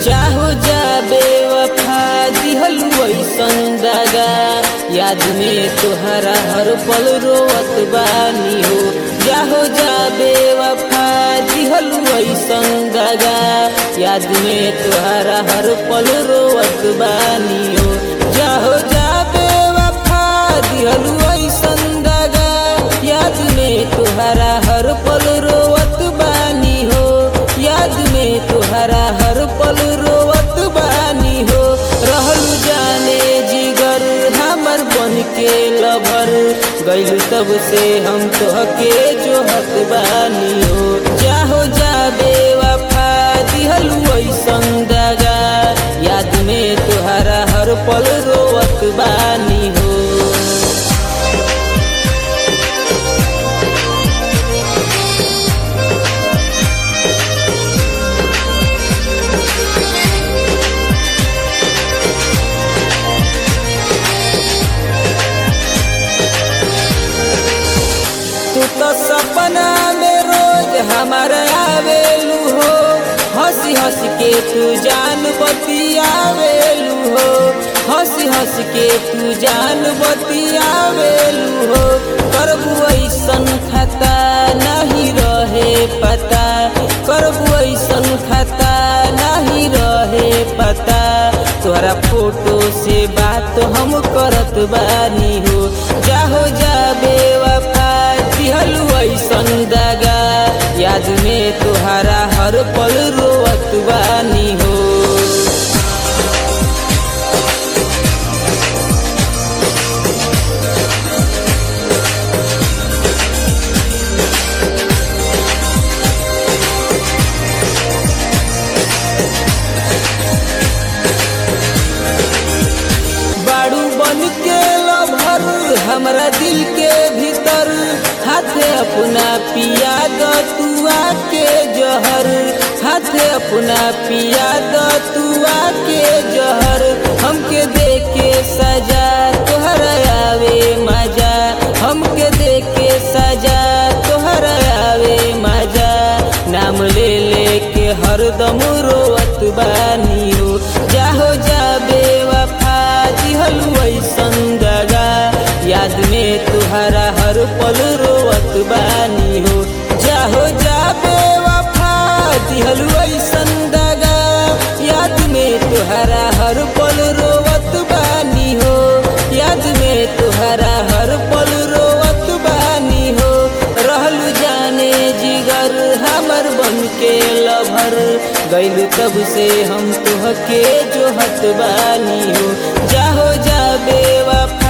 चाहो जा बेवफा दिहल वैसन दागा याद में तोहरा हर पल रोवत बानी हो जाहो जा बेवफा दिहल वैसन दागा याद में तोहरा हर पल रोवत बानी हो जाहो जा बेवफा दिहल वैसन दागा याद में तोहरा हर पल रोवत बानी हो याद में तोहरा हर पल रोवत बानी हो रहल जाने जिगर हमर बन के लभर गइल तब से हम तोहके जोहत बानी हो जाहो जा बेवफा दिहल वैसन दागा याद में तोहरा हर पल रोवत बानी हो तू तो सपना में रोज हमारे आवेलू हो हंसी हंस के तू जान बतियावेलू हो हंसी हंस के तू जान बतियावेलू हो करबू ऐसन खाता नहीं रहे पता करबू ऐसन खाता नहीं रहे पता तोहरा फोटो से बात हम करत बानी हो जाहो जा बेवफा दिहल ऐसन दागा याद में तोहरा हर पल रोवत बानी हो बाड़ू बन के लभर हमरा दिल के भीतर हाथे अपना पिया द तुआ के जहर हाथे अपना पिया द तुआ के जहर हमके दे के सजा तोहरा आवे मजा हमके दे के सजा तोहरा आवे मजा नाम ले ले के हरदम रोवत बानी हो जाहो जा बेवफा दिहल वैसन दगा याद में तुहरा हर पल रोवत बानी हो जाहो जा बेवफा दिहल वैसन दगा याद में तुहरा हर पल रोवत बानी हो याद में तुहरा हर पल रोवत बानी हो रहल जाने जिगर हमर बन के लभर गइल तब से हम तुहके जोहत बानी हो जाहो जा बेवफा